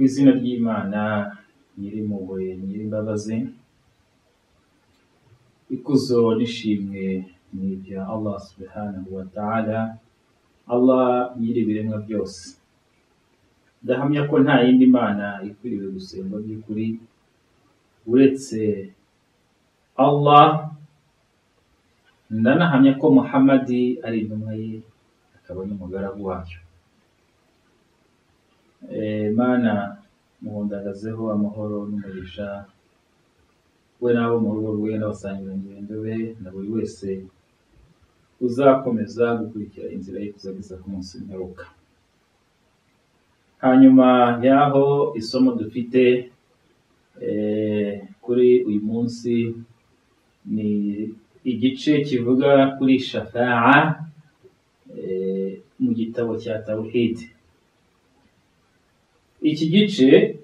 izina ry'Imana Nyirimpuhwe Nyirimbabazi, ikuzo n'ishimwe ni ibya Allah subhanahu wa ta'ala, Allah Nyir'ibiremwa byose. Ndahamya ko nta yindi mana ikwiriye gusengwa by'ukuri, uretse Allah, ndanahamya ko Muhamadi ari intumwa ye, akaba n'umugaragu wayo. Eh, Mana muhundagazeho amahoro n'umugisha, we n'abo mu rugo rwe n'abasangira ngendo be, na buri wese uzakomeza gukurikira inzira ye kuzageza ku munsi w'imperuka. Hanyuma y'aho isomo dufite eh, kuri uyu munsi ni igice kivuga kuri shafa'a eh, mu gitabo cya Tawhid. Iki gice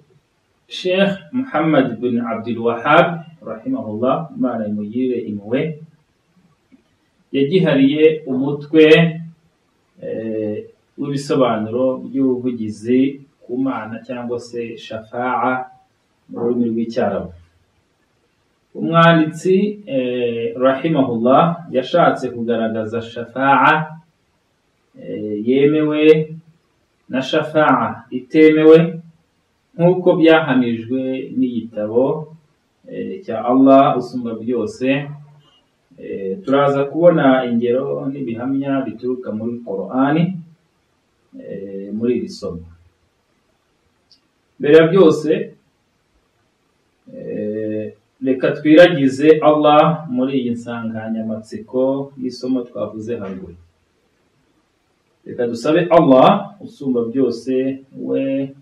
Sheikh Muhammad bin Abdul Wahab rahimahullah Imana imugirire impuhwe yagihariye umutwe eh, w'ibisobanuro by'ubuvugizi ku mana cyangwa se shafa'a mu rurimi rw'icyarabu. Umwanditsi eh, rahimahullah yashatse kugaragaza shafa'a eh, yemewe na shafa'a itemewe nk'uko byahamijwe n'igitabo eh, cya Allah usumba byose. Eh, turaza kubona ingero n'ibihamya bituruka muri Qur'ani eh, muri iri somo. Mbere ya byose eh, reka twiragize Allah muri iyi nsanganyamatsiko y'isomo twavuze haruguru. Reka dusabe Allah usumba byose we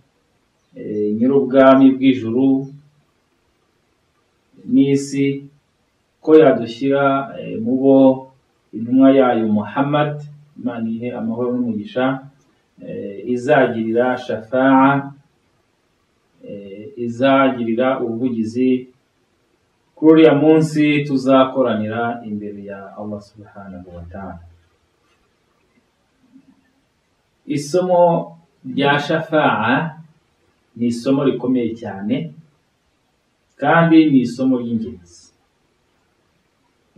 eh, nyir'ubwami bw'ijuru n'isi ko yadushyira eh, mu bo intumwa yayo Muhammad Imana ihe amahoro n'umugisha eh, izagirira shafa'a eh, izagirira ubuvugizi kuri uriya munsi tuzakoranira imbere ya Allah subhanahu wa ta'ala. Isomo rya shafa'a ni isomo rikomeye cyane kandi ni isomo ry'ingenzi.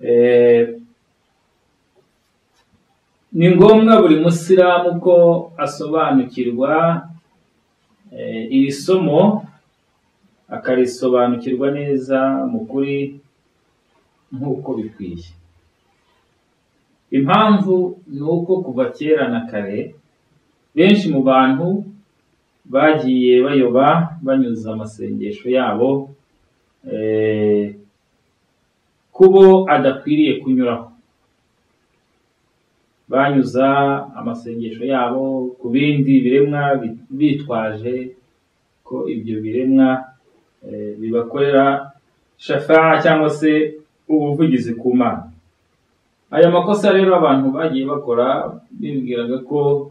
Eh, ni ngombwa buri musilamu ko asobanukirwa eh, iri somo akarisobanukirwa neza mu kuri nk'uko bikwiye. Impamvu ni uko kuva kera na kare benshi mu bantu bagiye bayoba banyuza amasengesho yabo eh, kubo adakwiriye kunyuraho. Banyuza amasengesho yabo ku bindi biremwa bi- bitwaje ko ibyo biremwa eh, bibakorera shafa'a cyangwa se ubuvugizi ku Mana. Aya makosa rero abantu bagiye bakora bibwiraga ko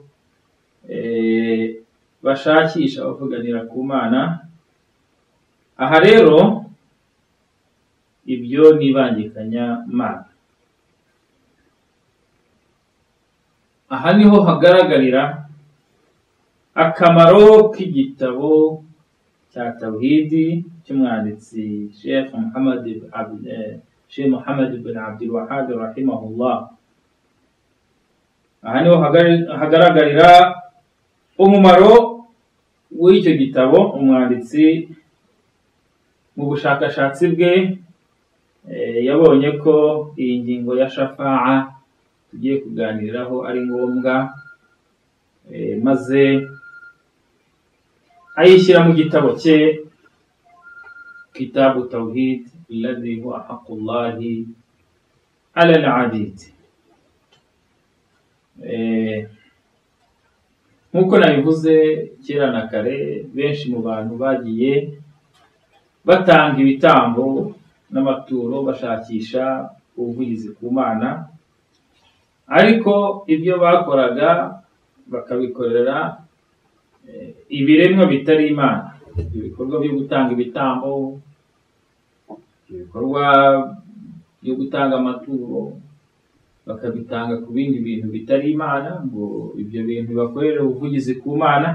eh, bashakisha bavuganira ku Mana. Aha rero ibyo ni ibangikanya Mana. Aha niho hagaragarira akamaro k'igitabo cya Tawhidi cy'umwanditsi Sheikh Muhammad ibn Abd- eh, Sheikh Muhammad bin Abdul Wahhab rahimahullah. Aha niho hagari- hagaragarira umumaro w'icyo gitabo umwanditsi mu bushakashatsi bwe eh, yabonye ko iyi ngingo ya shafa'a tugiye kuganiraho ari ngombwa eh, maze ayishyira mu gitabo cye kitabu tawhid alladhi huwa haqqullahi ala al-abid Eh, nk'uko nabivuze kera na kare benshi mu bantu bagiye batanga ibitambo n'amaturo bashakisha ubuvugizi ku Mana ariko ibyo bakoraga bakabikorera eh, ibiremwa bitari Imana ibikorwa byo gutanga ibitambo ibikorwa byo gutanga amaturo bakabitanga ku bindi bintu bitari Imana ngo ibyo bintu bakorere ubuvugizi ku Mana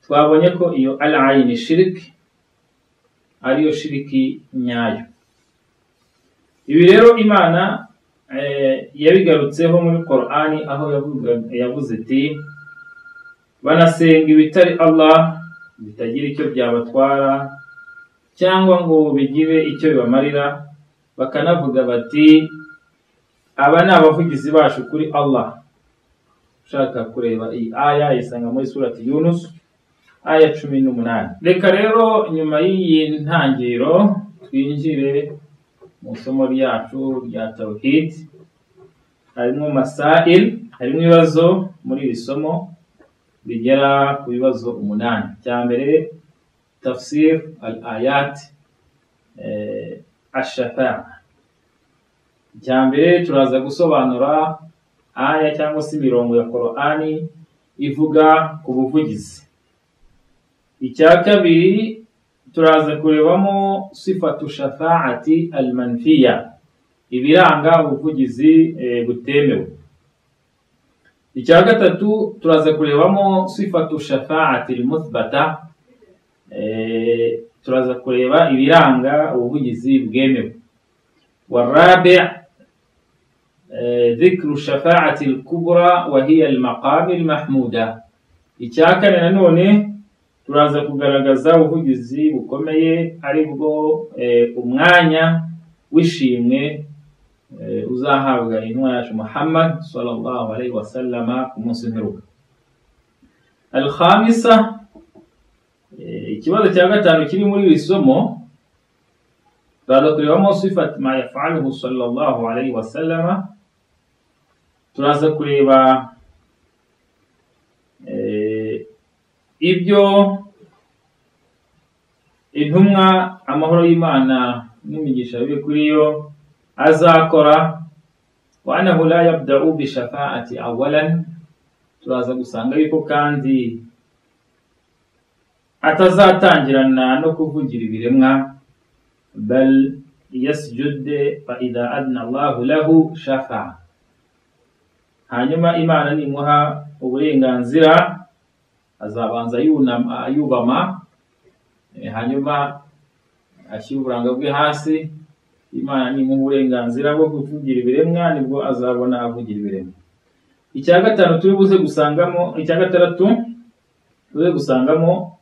twabonye ko iyo al ayini shiriki ariyo shiriki nyayo ibi rero imana eh, yabigarutseho muri Qur'ani aho yavuga- yavuze iti banasenga ibitari Allah bitagira icyo byabatwara cyangwa ngo bigire icyo bibamarira bakanavuga bati aba ni abavugizi bacu kuri Allah ushaka kureba iyi aya yisanga muri surati Yunus aya cumi n'umunani reka rero nyuma y'iyi ntangiriro twinjire mu isomo ryacu rya tawhid harimo masail harimo ibibazo muri iri somo bigera ku bibazo umunani icya mbere tafsir al ayat eh, ashafa icya mbere turaza gusobanura aya cyangwa se imirongo ya korani ivuga ku buvugizi icya kabiri turaza kurebamo sifatu shafaati al manfiya ibiranga ubuvugizi eh, butemewe icya gatatu turaza kurebamo sifatu shafaati muthbata Eh, turaza kureba ibiranga ubuvugizi bwemewe warabi dhikru shafaati lkubra wa hiya almaqami almahmuda icya kane nanone turaza kugaragaza ubuvugizi bukomeye ari bwo eh, umwanya w'ishimwe eh, uzahabwa intumwa yacu Muhammad sallallahu alaihi wasallama ku munsi mperuka alhamisa eh, ikibazo cya gatanu kiri muri iri somo turaza kurebamo sifat ma yafaluhu sallallahu alaihi wasallama turaza kureba eh, ibyo intumwa amahoro y'imana n'imigisha bibe kuri yo azakora wa anahu la yabda'u bi shafaati awalan turaza gusanga yuko kandi atazatangirana no kuvugira ibiremwa bal yasjude fa idha adna Allahu lahu shafa'a hanyuma imana nimuha uburenganzira azabanza yunama yubama eh, hanyuma ashyira uburanga bwe hasi imana nimuha uburenganzira bwo kuvugira ibiremwa nibwo azabona avugira ibiremwa icya gatanu turi buze gusangamo icya gatandatu turi gusangamo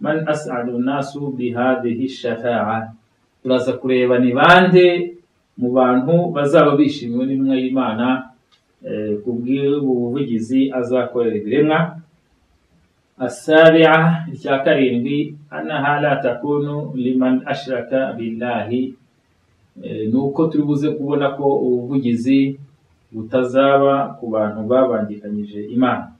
man as'adu nasu bihadihi shafa'a turaza kureba ni bande mu bantu bazaba bishimiwe n'intumwa y'imana eh, ku bw'ubu buvugizi azakorera ibiremwa asabi'a icya karindwi annaha la takunu liman ashraka billahi Eh, ni uko turi buze kubona ko ubuvugizi butazaba ku bantu babangikanyije imana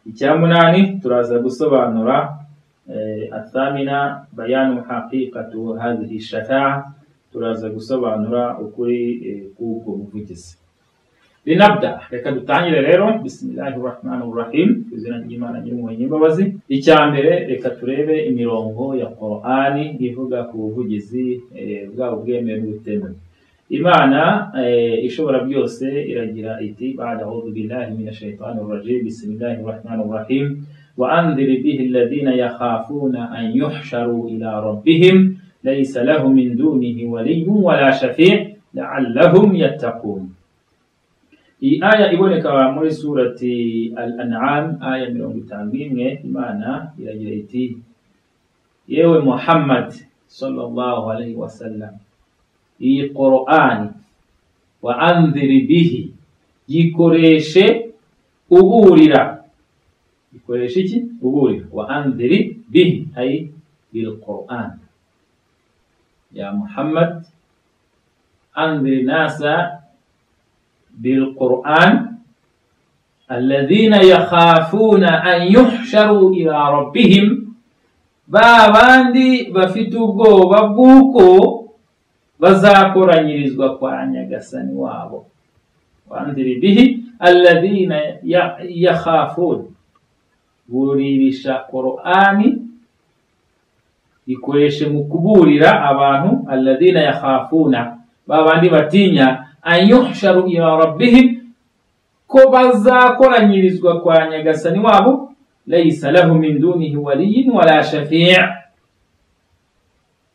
icya munani turaza gusobanura eh, athamina bayanu haqiqatu hadhihi shafa'a turaza gusobanura ukuri eh, k'ubwo buvugizi linabda reka dutangire rero bisimilahi rahmani rahim ku izina ry'imana nyir'impuhwe ny'imbabazi icya mbere reka turebe imirongo ya korani ivuga ku buvugizi eh, bwaba bwemewe n'ubutemewe imana eh, ishobora byose iragira iti bada audu billahi min shaitani rajim bisimilahi rahmani rahim wa andhiri bihi alladhina yakhafuna an yuhsharu ila rabbihim laysa lahum min dunihi waliyun wala shafi' la'allahum yattaqun iyi aya iboneka muri surati al-an'am aya mirongo itanu n'imwe imana iragira iti yewe muhammad sallallahu alaihi wasallam iyi qur'ani wa andhiri bihi yikoreshe uburira ikoreshe iki uburira wa andhiri bihi ay bil qur'an ya muhammad andhiri nasa بالقرآن الذين يخافون أن يحشروا إلى ربهم babandi bafite ubwoba bw'uko bazakoranyirizwa kwa nyagasani wabo wandiri bihi alladhina ya- yakhafun buririsha qur'ani ikoreshe mu kuburira abantu alladhina yakhafuna babandi batinya anyuhsharu ila rabbihim ko bazakoranyirizwa kwa nyagasani wabo laysa lahu min dunihi waliyin wala shafi'a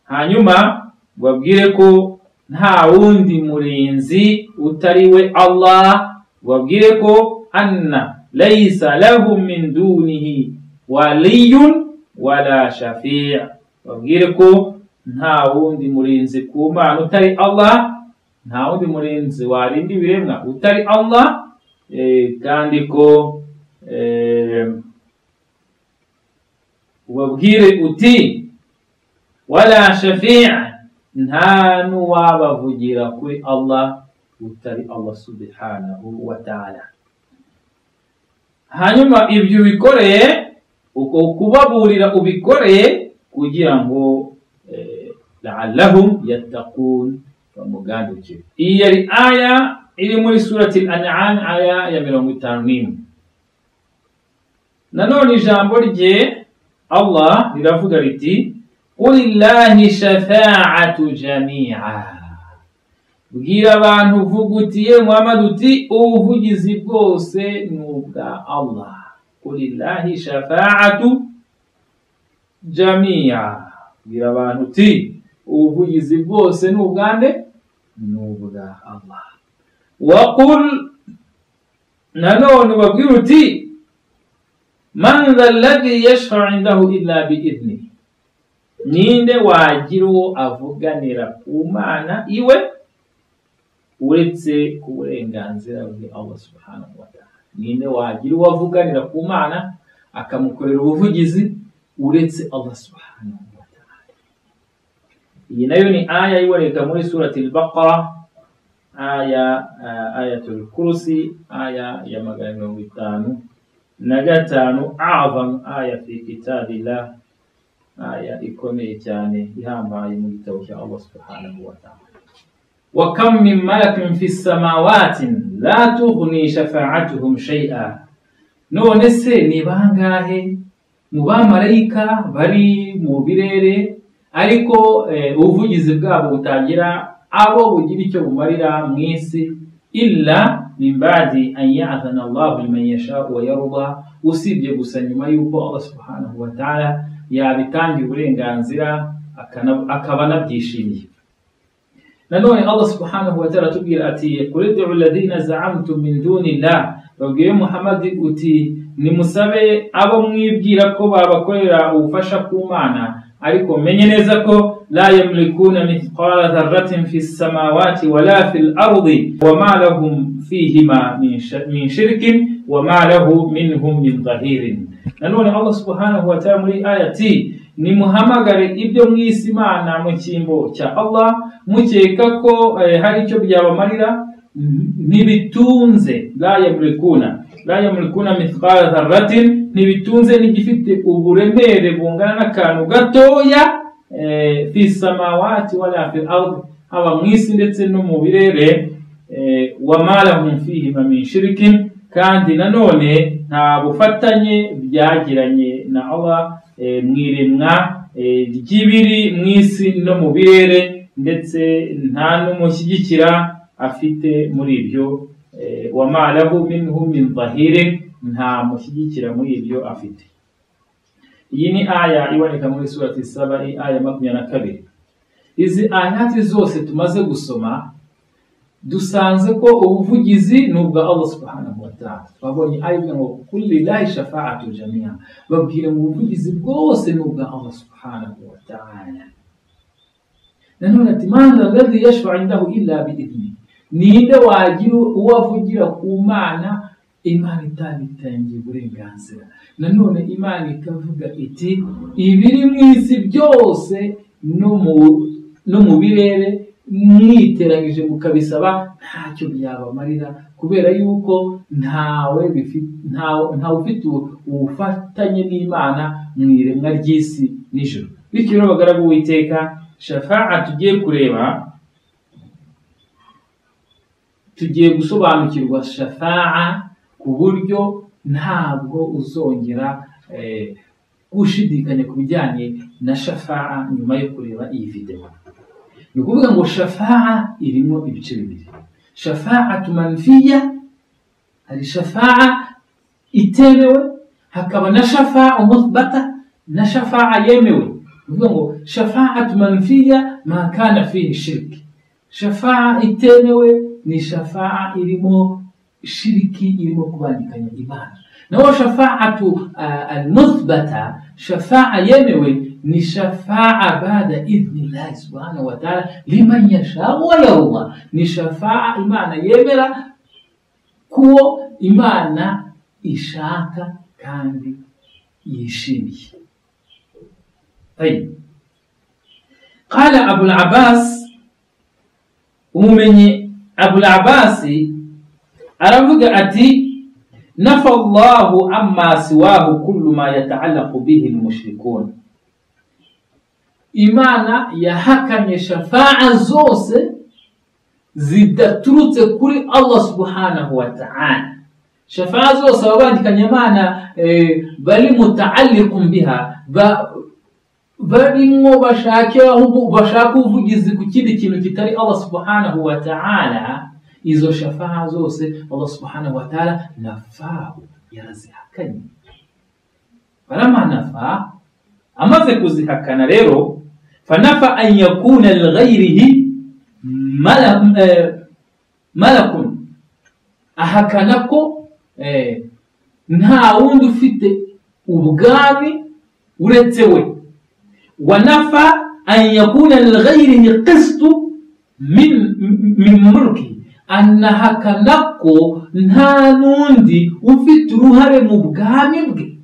hanyuma babwire ko nta wundi murinzi utari we Allah babwire ko anna laysa lahu min dunihi waliyun wala shafi'a babwire ko nta wundi murinzi ku mana utari Allah nta wundi murinzi warinda ibiremwa utari Allah eh, kandi ko eh, ubabwire uti wala shafi'a nta n'uwabavugira kuri Allah utari Allah subhanahu wa ta'ala hanyuma ibyo ubikoreye uko kubaburira ubikoreye kugira ngo eh, la'allahum yattaqun bamugandukire iyi yari aya iri muri surati al-an'am aya ya mirongo itanu n'imwe nanone ijambo rye allah riravuga riti qul illahi shafa'atu jami'a bwira abantu uvuga uti ye muhammad uti ubuvugizi bwose ni ubwa allah qul illahi shafa'atu jami'a bwira abantu uti ubuvugizi bwose ni ubwande ni ubwa allah وقل نانون وبيوتي من ذا الذي يشفع عنده إلا بإذنه ninde wagira uwo avuganira ku mana iwe uretse ku burenganzira bwe allah subhanahu wa ta'ala ninde wagira uwo avuganira ku mana akamukorera ubuvugizi uretse allah subhanahu wa ta'ala iyi nayo ni aya iboneka muri surati al-baqara aya uh, ayatul kursi aya ya magana mirongo itanu na gatanu avam aya fi kitabillah aya ikomeye cyane ihambaye mu gitabo cya allah subhanahu wa taala وكم من ملك في السماوات لا تغني شفاعتهم شيئا none se ni bangahe mu bamarayika bari mu birere ariko eh, ubuvugizi bwabo butagira abo bugira icyo bumarira mu isi illa min ba'di an ya'zana Allahu liman yasha'u wa yarda usibye gusa nyuma yuko Allah subhanahu wa ta'ala yabitangiye uburenganzira akaba anabyishimiye nanone Allah subhanahu wa ta'ala atubwira ati qul ud'u alladhina za'amtum min dunillah babwiye Muhammad uti nimusabe abo mwibwira ko babakorera ubufasha ku mana ariko menye neza ko la yamlikuna mithqala dharratin fi samawati wala fi al-ardi wama lahum fihima min shirkin wama lahu minhum min dhahirin nanone allah subhanahu wa ta'ala muri ayati nimuhamagare ibyo mwisi imana mu cyimbo cya allah mukeka ko eh, hari icyo byabamarira ntibitunze la yamlikuna la yamlikuna mithqala dharratin ntibitunze n'igifite uburemere bungana n'akantu gatoya eh, fi samawati wala fi ardi haba mu isi ndetse no mu birere eh, wamalahum fihima min shirikin kandi nanone nta bufatanye byagiranye na Allah eh, mu iremwa eh, ry'ibiri mu isi no mu birere ndetse nta n'umushyigikira afite muri ibyo eh, wamalahu minhum min dhahire nta mushyigikira muri ibyo afite iyi ni aya iboneka muri surati saba ari aya makumyabiri na kabiri izi ayati zose tumaze gusoma dusanze ko ubuvugizi ni ubwa allah subhanahu wa ta'ala twabonye aya ivuga ngo kuri lillahi shafa'atu jamiya babwira ngo ubuvugizi bwose ni ubwa allah subhanahu wa ta'ala nanone ati man alladhi yashfa'u indahu illa bi'idni ninde wagira uwo avugira ku mana imana itabitangiye uburenganzira nanone imana ikavuga iti ibiri mu isi byose no mu birere mwiteranyije mukabisaba ntacyo byabamarira kubera yuko ntawe ntawe ufite ubufatanye n'imana mu iremwa ry'isi n'ijoro bityo rero bagaragu witeka shafa'a tugiye kureba tugiye gusobanukirwa shafa'a ku buryo ntabwo uzongera gushidikanya ku bijyanye na shafa'a nyuma yo kureba iyi videwo ni ukuvuga ngo shafa'a irimo ibice bibiri shafa'a tumanfiya hari shafa'a itemewe hakaba na shafa muthbata na shafa'a yemewe uvuga ngo shafa'atu manfiya ma kana fihi shirki shafa'a itemewe ni shafa'a irimo shiriki irimo kubandikanya imana naho shafa'atu uh, almuthbata shafa'a yemewe ni shafa'a bada idhnillahi subhanahu wa ta'ala liman yashau wa yarda ni shafa'a imana yemera kuwo imana ishaka kandi yishimiye طيب قال أبو العباس ومن أبو العباس أرفق أتي نفى الله عما سواه كل ما يتعلق به المشركون Imana yahakanye shafa'a zose zidaturutse kuri Allah subhanahu wa ta'ala shafa'a zose baba bandikanye Imana eh, bari mutaalliqun biha ba, barimwo bashake bashaka ubuvugizi ku kindi kintu kitari Allah subhanahu wa ta'ala izo shafa'a zose Allah subhanahu wa ta'ala nafahu yarazihakanye barama nafa amaze kuzihakana rero fanafa an yakuna lighairihi malakun eh, malakun ahakana ko eh, nta wundi ufite ubwami uretse we ونفى أن يكون لغيره قسط من من ملكه أنها كنكو نانوندي وفي تروهر مبقام بقى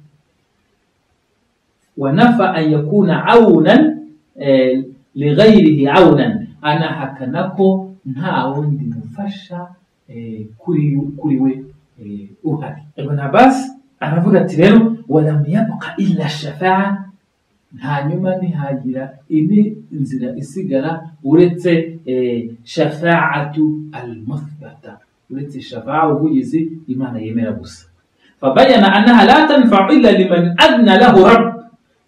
ونفى أن يكون عونا لغيره عونا أنها كنكو نانوندي مفشا كوري كوري وهذه ابن عباس أنا فقط ولم يبقى إلا الشفاعة hanyuma ntihagira indi nzira isigara uretse shafa'atu al-muthbata uretse shafa'a ubugizi imana yemera gusa fabayana annaha la tanfa'u illa liman adna lahu rabb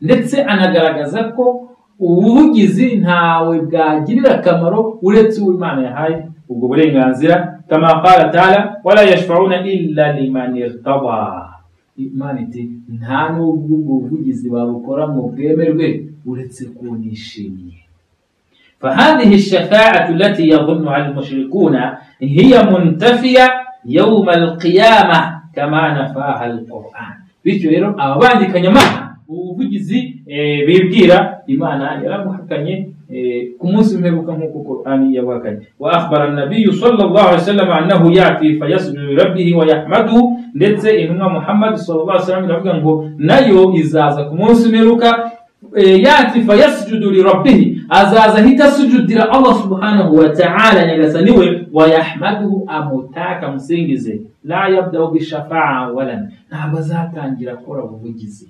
ndetse anagaragaza ko ubugizi ntawe bwagirira akamaro uretse uwo imana yahaye ubwo burenganzira kama qala ta'ala wala yashfa'una illa liman irtada imana iti nta n'ubwo ubwo buvugizi babukora mu bwemerwe uretse ko nishimiye فهذه الشفاعة التي يظنها المشركون هي منتفية يوم القيامة كما نفاها القرآن bityo rero ababandikanya imana ubuvugizi bibwira imana yarabuhakanye ku munsi w'imperuka nk'uko qur'ani yabuhakanye wa akhbara nabiyu sallallahu alaihi wasallam annahu yati fayasjudu lirabbihi wa yahmaduhu ndetse intumwa muhammad sallallahu alaihi wasallam iravuga ngo nayo izaza ku munsi umeruka yati fayasjudu lirabbihi azaza ahita asujudira allah subhanahu wa ta'ala nyagasani we wa yahmaduhu amutaka amusingize la yabdau bishafa'a awalan ntabwo azatangira gukora ubuvugizi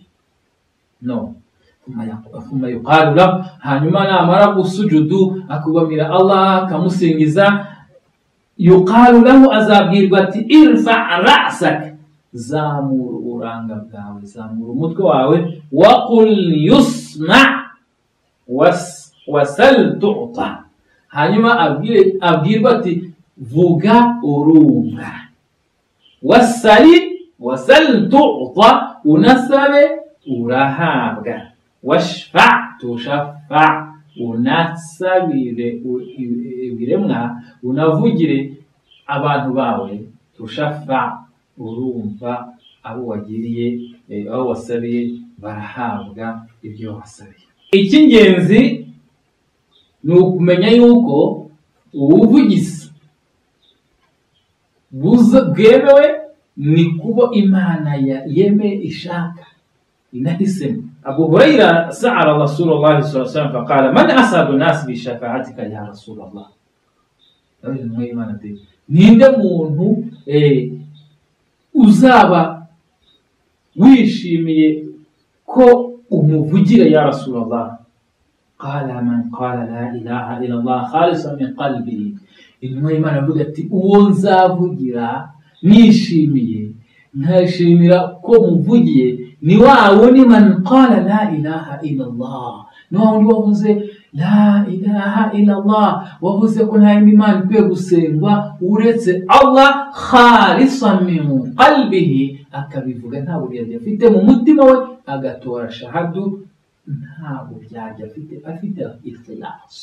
no thumma yuqalu lahu hanyuma namara gusujudu akugumira allah akamusingiza yuqalu lahu azabwirwa ati irfa rasaka zamura uburanga bwawe zamura umutwe wawe waqul yusma wasal tuta hanyuma abwirwa ati vuga urumva wasali wasal tuta unasabe urahabwa washfa tushafa unasabire ibiremwa unavugire abantu bawe tushafa urumva abo wagiriye abo wasabiye barahabwa ibyo wasabiye icy'ingenzi ni ukumenya yuko ubuvugizi bwemewe ni kuba imana yeme ishaka inahisemo abu hurayra sa'ala rasulullah sallallahu alaihi wasallam faqala man asabu nas bi shafa'atika ya rasulullah ninde muntu eh, uzaba wishimiye ko umuvugira ya rasulallah qala man qala la ilaha illallah khalisa min qalbi intumwa y'imana avuga ati uwo nzavugira nishimiye nkashimira ko muvugiye ni wa wundi man qala la ilaha illallah ni wa wundi wavuze la ilaha illallah wavuze ko nta yindi mana ikwiye gusengwa uretse allah khalisa min qalbihi akabivuga nta buryarya afite mu mutima we agatora shahadu nta buryarya afite afite ikhlas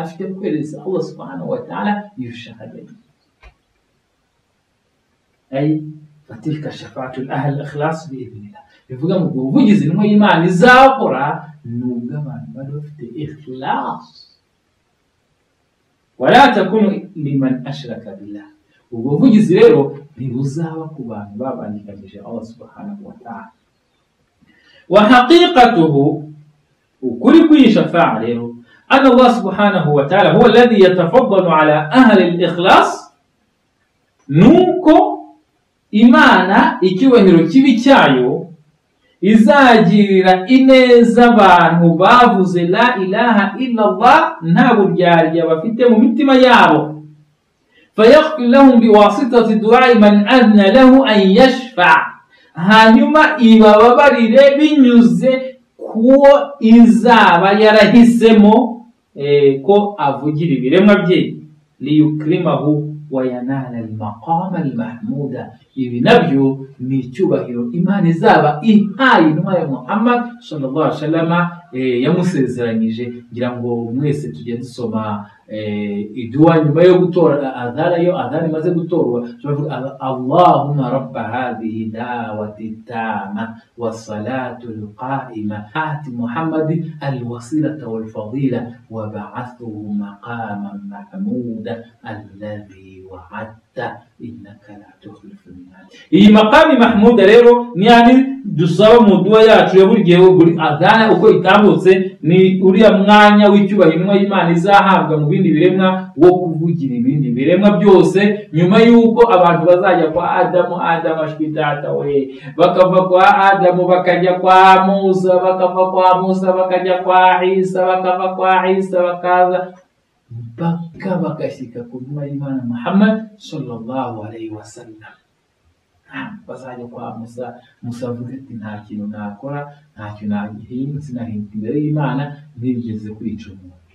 afite kwereza allah subhanahu wa ta'ala iyo shahada ay fatilka shafaatul ahli ikhlas biidhnillah bivuga ngo ubuvugizi intumwa y'imana izakora ni ubw'abantu bari bafite ikhlas wala takunu liman ashraka billah ubwo buvugizi rero ntibuzaba ku bantu babangikanyije allah subhanahu wa ta'ala wa haqiqatuhu ukuri kw'iyi shafa'a rero أن الله سبحانه وتعالى هو الذي يتفضل على أهل الإخلاص نوكو إيمانا icyubahiro kibi cyayo izagirira ineza abantu bavuze la ilaha illallah nta buryarya bafite mu mitima yabo fayakfir lahum biwasitati duai man adna lahu an yashfa hanyuma ibababarire binyuze kuwo izaba yarahisemo eh, ko avugira ibiremwa bye liyukrimahu wayanala almaqama almahmuda ibi nabyo ni icyubahiro imana izaba ihaye intumwa ya muhammad sallallahu alaihi wasallam eh, yamusezeranyije ngira ngo mwese tujye dusoma eh, iduwa nyuma yo gutora adhana yo adhana imaze gutorwa turavuga aba- allahumma rabba hadhihi dawati tama wasalatu alqaima ati muhammadi alwasilata walfadila وبعثه مقاما محمودا الذي وعدته انك لا تخلف الميعاد iyi makami mahmuda rero ni yandi dusaba mu duwa yacu ya buri gihe buri adhana uko itambutse ni uriya mwanya w'icyubahiro intumwa y'imana izahabwa mu bindi biremwa wo kuvugira ibindi biremwa byose nyuma y'uko abantu bazajya kwa adamu adamu ashwi data we bakava kwa adamu bakajya kwa musa bakava kwa musa bakajya kwa isa bakava kwa isa bakaza mpaka bakashyika ku ntumwa y'imana muhammad sallallahu alaihi wasallam Ah, bazajya kwa musa musa avuga ati nta kintu nakora nta kintu nahindutse nahinda imbere y'imana ntigeze kwica umuntu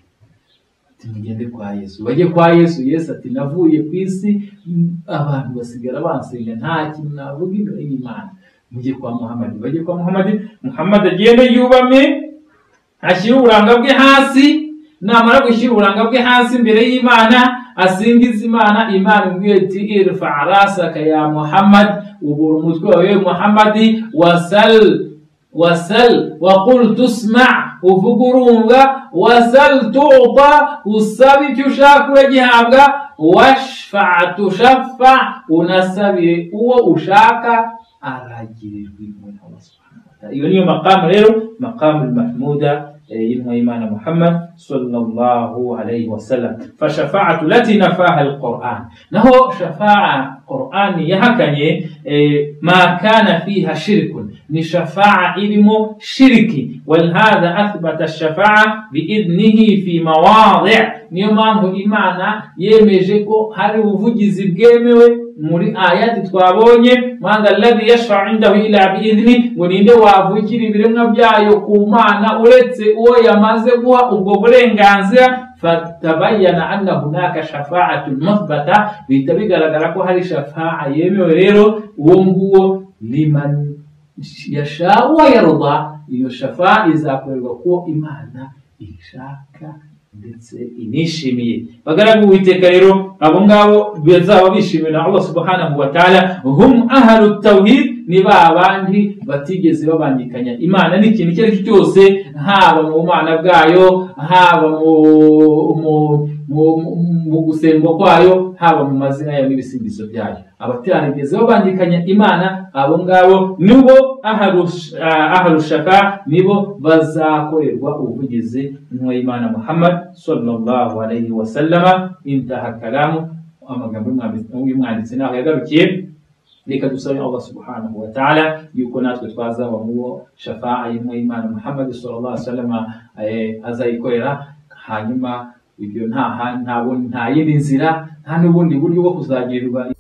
ati mugende kwa yesu bajye kwa yesu yesu ati navuye ku isi mm, abantu basigara bansenga nta kintu navuga imbere y'imana mujye kwa muhamadi bajye kwa muhamadi muhamadi agende yubame ashyire uburanga bwe hasi namara gushyira uburanga bwe hasi imbere y'imana asingiza imana imana imubwira iti irfa rasaka ya muhammad ubura umutwe wawe muhammadi wasal wasal waqul tusma uvuga urumva wasal tuta usaba icyo ushaka uragihabwa washfa tushafa unasabire uwo ushaka aragirirwa impuhwe Allah subhanahu wa ta'ala. iyo niyo makamu rero makamu mahmuda ينوى إيمان محمد صلى الله عليه وسلم فشفاعة التي نفاها القرآن نهو شفاعة قرآن يهكني ما كان فيها شرك لشفاعة إلمو شركي ولهذا أثبت الشفاعة بإذنه في مواضع نيومانه إيمانا يمجيكو هل وفجز بجيموي muri ayati twabonye mwanga alladhi yashfa'u indahu ila biidhni ngo ninde wavugira ibiremwa byayo ku mana uretse uwo yamaze guha ubwo burenganzira fatabayana anna hunaka shafa'atun muthbata bihita bigaragara ko hari shafa'a yemewe rero uwo nguwo liman yasha wa yarda iyo shafa'a izakorerwa kuwo imana ishaka ndetse inishimiye bagaragu uwiteka rero abo ngabo bazaba bishimiwe na allah subhanahu wa taala hum ahlu tawhid ni ba bandi batigeze babangikanya imana n'ikintu icyo ari cyo cyose haba mu bumana bwayo haba mu mu- mu- mu- mu gusengwa kwayo haba mu mazina yayo n'ibisingizo byayo abatarigeze babangikanya imana abo ngabo nibo aharushaka nibo bazakorerwa ubuvugizi n'uwayimana muhammad sallallahu alayhi wa sallama intaha kalamu amagambo y'umwanditsi naho yagarukiye reka dusabe allah subhanahu wa ta'ala yuko natwe twazaba mubo shafa'a y'imana muhammad sallallahu alaihi wasallam eh, azayikorera hanyuma ibyo nta ha- nta bu- nta yindi nzira nta n'ubundi buryo bwo kuzagirirwa